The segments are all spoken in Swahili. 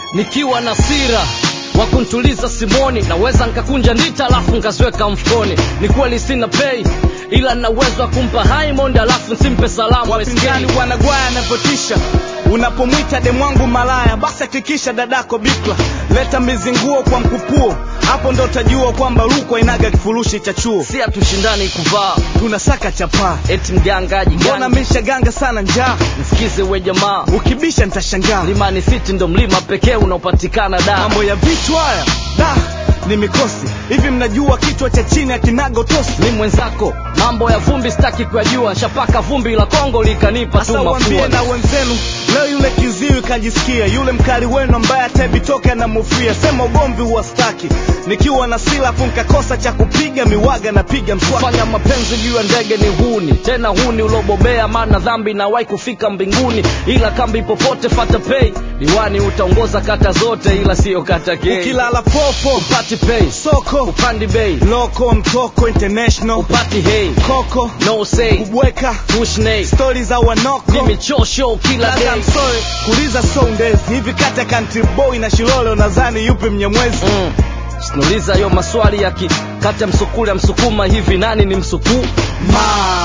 nikiwa na sira wa kuntuliza simoni naweza nkakunja ndita alafu nkaziweka mfukoni ni kweli sina pei ila na uwezo wa kumpa Haimond alafu nsimpe salamu wapinzani SK. wanagwaya anavyotisha unapomwita demwangu malaya basi hakikisha dadako bikla leta mizinguo kwa mkupuo hapo ndo utajua kwamba rukwa inaga kifurushi cha chuo si hatushindani kuvaa tunasaka chapaa eti mgangaji mbona gani misha ganga sana njaa nisikize we jamaa ukibisha nitashangaa Mlimani City ndo mlima pekee unaopatikana da mambo ya vitu haya da ni mikosi hivi mnajua kichwa cha chini akinaga utosi mi mwenzako mambo ya vumbi sitaki kuyajua nshapaka vumbi la Kongo likanipa tu sasa waambie mafua na wenzenu leo yule kiziwi kajisikia yule mkali wenu ambaye atabitoke anamufia sema ugomvi huwastaki nikiwa na silafu nkakosa cha kupiga miwaga napiga mswaki fanya mapenzi juu ya ndege ni huni tena huni ulobobea maana dhambi nawahi kufika mbinguni ila kambi popote fata pei diwani utaongoza kata zote ila siyo kata kei ukilala fofo upati pei soko upandi bei loko mtoko international upati hei koko no say kubweka tushnei stori za wanoko mimi chosho kila Dada, day I'm sorry, kuuliza so ndezi hivi kati ya country boy na shilole unadhani yupi mnyamwezi mm. sinuliza yo maswali ya ki kati ya msukule ya msukuma hivi nani ni msukuu ma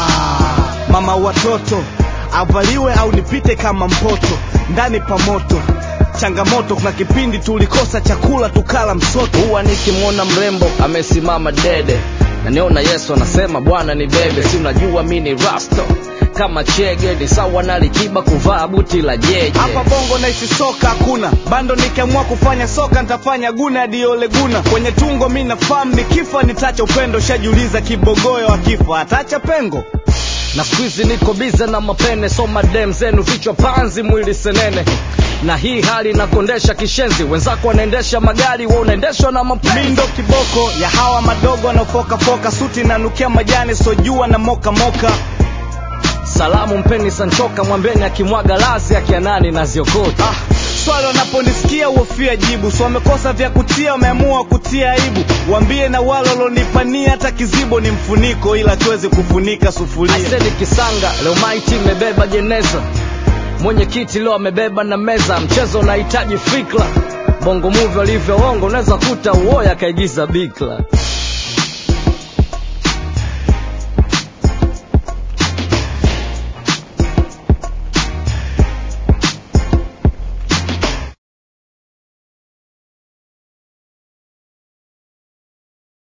mama watoto avaliwe au nipite kama mpoto ndani pa moto changamoto kuna kipindi tulikosa chakula tukala msoto huwa nikimwona mrembo amesimama dede naniona yesu anasema bwana ni bebe si unajua mi ni rasto kama chege ni sawa na likiba kuvaa buti la jeje hapa bongo naisi soka hakuna bando nikiamua kufanya soka nitafanya guna hadi ole guna kwenye tungo mi nafahamu nikifa nitacha upendo shajiuliza kibogoyo akifa atacha pengo na skuizi niko bize na mapene soma dem zenu vichwa panzi mwili senene na hii hali inakondesha kishenzi wenzako wanaendesha magari wa unaendeshwa na mi mapenzi ndo kiboko ya hawa madogo wanaofokafoka suti nanukia majani sojua na mokamoka salamu mpeni sanchoka mwambeni akimwaga lazi akianani na ziokota ah, swali wanaponisikia uofia jibu so wamekosa vya kutia wameamua kutia aibu waambie na wale walonipania hata kizibo ni mfuniko ila tuwezi kufunika sufuria aiseni kisanga leo maiti imebeba jeneza mwenyekiti leo amebeba na meza mchezo unahitaji fikra bongo muvi walivyoongo unaweza kuta uoya akaigiza bikla